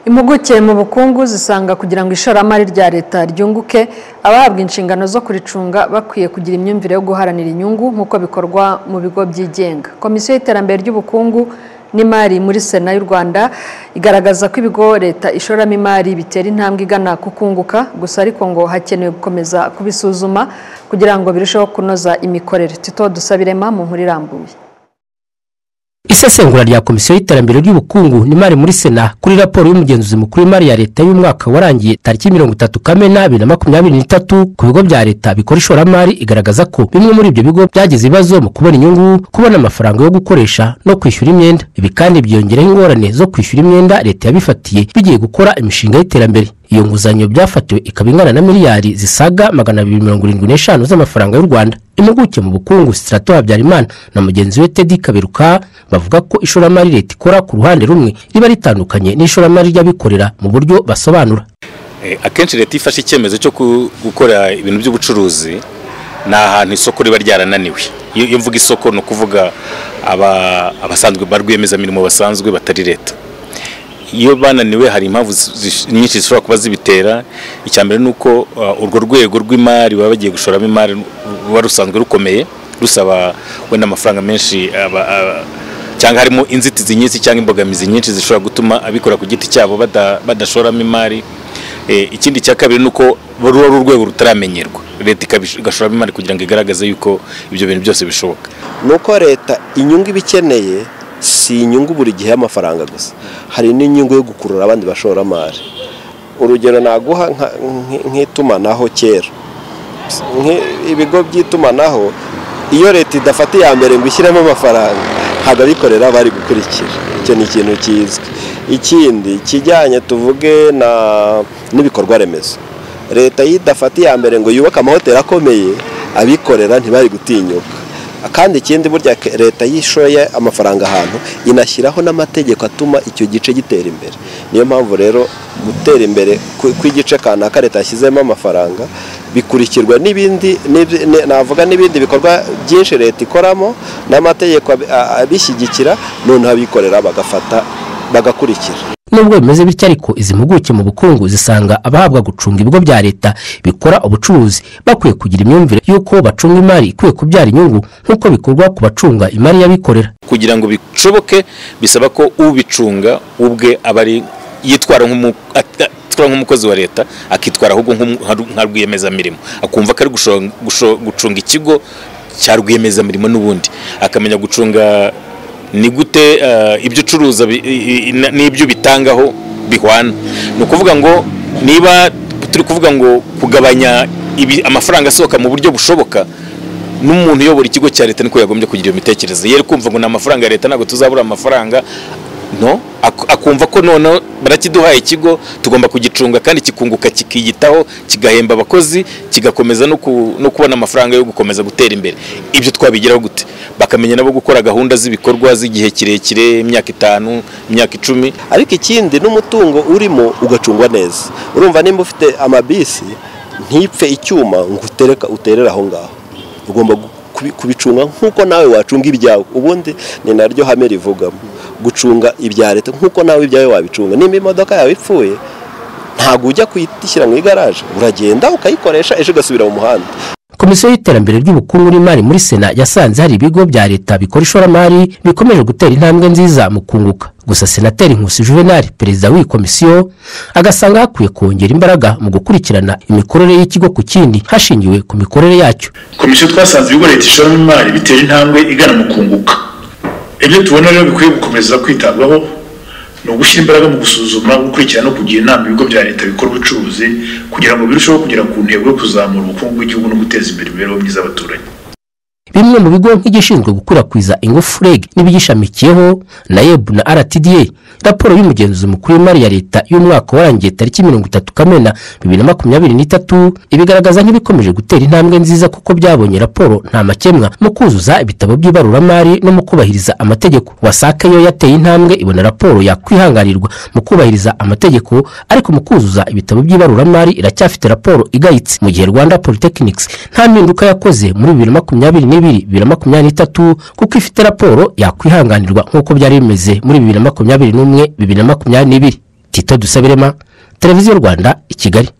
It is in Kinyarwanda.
Impuguke mu bukungu zisanga kugira ngo ishoramari rya leta ryunguke abahabwa inshingano zo kuricunga bakwiye kugira imyumvire yo guharanira inyungu nk'uko bikorwa mu bigo byigenga komisiyo y'iterambere ry'ubukungu n'imari muri sena y'u rwanda igaragaza ko ibigo leta ishoramo imari bitera intambwe igana ku kunguka gusa ariko ngo hakenewe gukomeza kubisuzuma kugira ngo birusheho kunoza imikorere tito dusabirema mu nkuru irambuye isesengura rya komisiyo y'iterambere ry'ubukungu n'imari muri sena kuri raporo y'umugenzuzi mukuru w'imari ya leta y'umwaka warangiye tariki mirongo itatu kamena bibiri na makumyabiri n'itatu ku bigo bya leta bikora ishoramari igaragaza ko bimwe muri ibyo bigo byagize ibibazo mu kubona inyungu kubona amafaranga yo gukoresha no kwishyura imyenda ibi kandi byongeraho ingorane zo kwishyura imyenda leta yabifatiye bigiye gukora imishinga y'iterambere iyo nguzanyo byafatiwe ikaba ingana na miliyari zisaga magana abiri mirongo irindwi n'eshanu z'amafaranga y'u rwanda impuguke mu bukungu sitarato habyarimana na mugenzi we tedi kaberuka bavuga ko ishoramari leta ikora ku ruhande rumwe riba ritandukanye n'ishoramari ry'abikorera mu buryo basobanura akenshi leta ifashe icyemezo cyo gukora ibintu by'ubucuruzi ni ahantu isoko riba ryarananiwe iyo mvuga isoko ni ukuvuga abasanzwe ba rwiyemezamirimo basanzwe batari leta iyo bananiwe hari impamvu nyinshi zishobora kuba zibitera icya mbere ni uko urwo rwego rw'imari baba bagiye gushoramo imari ruba rusanzwe rukomeye rusaba wenda amafaranga menshi cyangwa harimo inzitizi nyinshi cyangwa imbogamizi nyinshi zishobora gutuma abikora ku giti cyabo badashoramo imari ikindi cya kabiri ni uko ruba ari urwego rutaramenyerwa leta igashoramo imari kugira ngo igaragaze yuko ibyo bintu byose bishoboka ni uko leta inyungu iba ikeneye si inyungu buri gihe y'amafaranga gusa hari n'inyungu yo gukurura abandi bashoramari urugero naguha nk'itumanaho kera ibigo by'itumanaho iyo leta idafata iya mbere ngo ishyiremo amafaranga ntabwo abikorera bari gukurikira icyo ni ikintu kizwi ikindi kijyanye tuvuge n'ibikorwa remezo leta iyo idafata iya mbere ngo yubake amahoteli akomeye abikorera ntibari gutinyuka kandi ikindi burya leta yishoye amafaranga ahantu inashyiraho n'amategeko atuma icyo gice gitera imbere niyo mpamvu rero gutera imbere kw'igice kanaka leta yashyizemo amafaranga bikurikirwa n'ibindi navuga n'ibindi bikorwa byinshi leta ikoramo n'amategeko abishyigikira noneho abikorera bagafata bagakurikira nubwo bimeze bityo ariko izi mpuguke mu bukungu zisanga abahabwa gucunga ibigo bya leta bikora ubucuruzi bakwiye kugira imyumvire y'uko bacunga imari ikwiye kubyara inyungu nk'uko bikorwa ku bacunga imari y'abikorera kugira ngo bishoboke bisaba ko ubicunga ubwe aba ari yitwara nk'umukozi wa leta akitwara ahubwo nka rwiyemezamirimo akumva ko ari gucunga ikigo cya rwiyemezamirimo n'ubundi akamenya gucunga ni gute ibyo ucuruza n'ibyo bitangaho bihwana ni ukuvuga ngo niba turi kuvuga ngo kugabanya amafaranga asohoka mu buryo bushoboka n'umuntu uyobora ikigo cya leta niko yagombye kugira iyo mitekerereze yari kumva ngo ni amafaranga ya leta ntabwo tuzabura amafaranga no akumva ko noneho barakiduhaye ikigo tugomba kugicunga kandi kikunguka kikiyitaho kigahemba abakozi kigakomeza no kubona amafaranga yo gukomeza gutera imbere ibyo twabigeraho gute bakamenya nabo gukora gahunda z'ibikorwa z'igihe kirekire imyaka itanu imyaka icumi ariko ikindi n'umutungo urimo ugacungwa neza urumva nimba ufite amabisi ntipfe icyuma ngo uterere aho ngaho ugomba kubicunga nk'uko nawe wacunga ibyawe ubundi ni naryo hame rivugamo gucunga ibya leta nk'uko nawe ibyawe wabicunga nimba imodoka yawe ipfuye ntabwo ujya kuyishyira mu igaraje uragenda ukayikoresha ejo ugasubira mu muhanda komisiyo y'iterambere ry'ubukungu n'imari muri sena yasanze hari ibigo bya leta bikora ishoramari bikomeje gutera intambwe nziza mu kunguka gusa senateri nkusi juvenal perezida w'iyi komisiyo agasanga hakwiye kongera imbaraga mu gukurikirana imikorere y'ikigo ku kindi hashingiwe ku mikorere yacyo komisiyo twasanze ibigo leta ishoramo imari bitera intambwe igana mu kunguka ibyo tubona rero bikwiye gukomeza kwitabwaho ni ugushyira imbaraga mu gusuzuma gukurikirana no kugira inama ibigo bya leta bikora ubucuruzi kugira ngo birusheho kugera ku ntego yo kuzamura ubukungu bw'igihugu no guteza imbere imibereho myiza y'abaturage bimwe mu bigo nk'igishinzwe gukwirakwiza ingufu reg n'ibigishamikiyeho na yeb na rtda raporo y'umugenzuzi mukuru w'imari ya leta y'umwaka warangiye tariki mirongo itatu kamena bibiri na makumyabiri n'itatu ibigaragaza nk'ibikomeje gutera intambwe nziza kuko byabonye raporo nta makemwa mu kuzuza ibitabo by'ibaruramari no mu kubahiriza amategeko wasake yo yateye intambwe ibona raporo yakwihanganirwa mu kubahiriza amategeko ariko mu kuzuza ibitabo by'ibaruramari iracyafite raporo igayitse mu gihe rwanda polytechnics nta mpinduka yakoze muri bibiri na makumyabiri n'ibiri bibiri bibiri na makumyabiri n'itatu kuko ifite raporo yakwihanganirwa nk'uko byari bimeze muri bibiri na makumyabiri n'umwe bibiri na makumyabiri n'ibiri tito dusabirema televiziyo rwanda i kigali